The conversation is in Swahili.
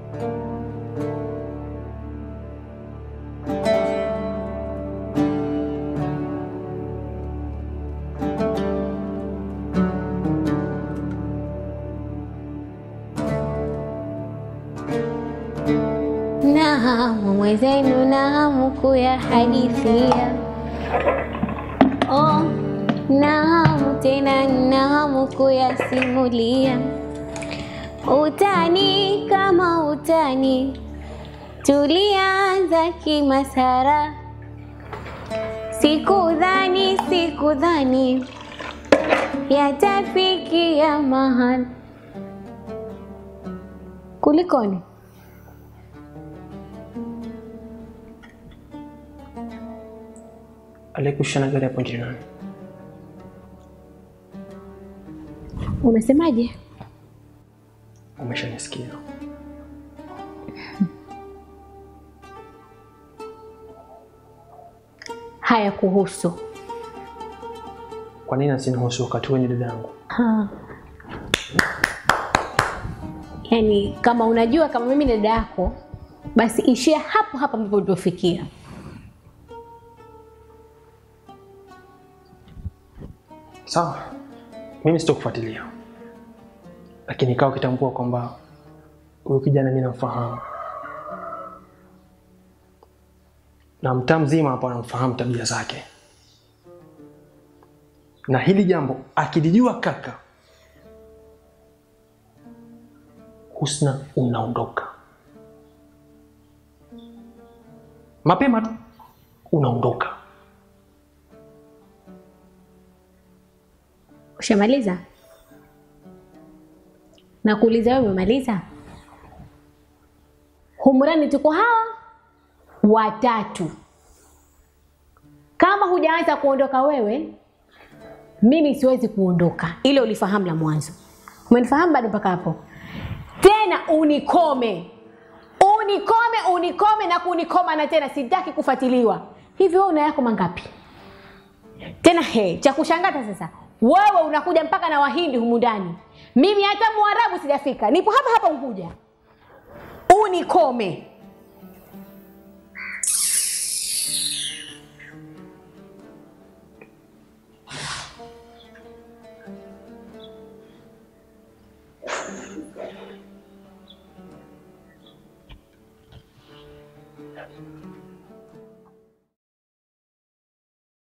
Nahamu mwenzenu, nahamu kuyahadithia. Oh, nahamu tena, nahamu kuyasimulia. Utani kama utani, tulianza kimasara. Sikudhani, sikudhani yatafikia mahali. Kulikoni? Aliyekushana gari hapo nje nani? Umesemaje? Umeshanisikia. Haya kuhusu Kwa nini asinihusu wakati wewe ni dada yangu? ha. Yaani, kama unajua kama mimi ni dada yako, basi ishia hapo hapo ambapo uliofikia. Sawa, mimi sitokufuatilia, lakini ikawa ukitambua kwamba huyu kijana mimi namfahamu na mtaa mzima hapa anamfahamu tabia zake, na hili jambo akilijua kaka Husna, unaondoka mapema tu, unaondoka. Ushamaliza? Na kuuliza wewe, umemaliza? Humrani tuko hawa watatu. Kama hujaanza kuondoka wewe, mimi siwezi kuondoka. Ile ulifahamu la mwanzo. Umenifahamu bado mpaka hapo? Tena unikome, unikome, unikome na kunikoma, na tena sitaki kufuatiliwa. Hivyo wewe una yako mangapi? Tena he, cha kushangata sasa, wewe unakuja mpaka na Wahindi humu ndani, mimi hata Mwarabu sijafika, nipo hapa hapa Unguja. Unikome.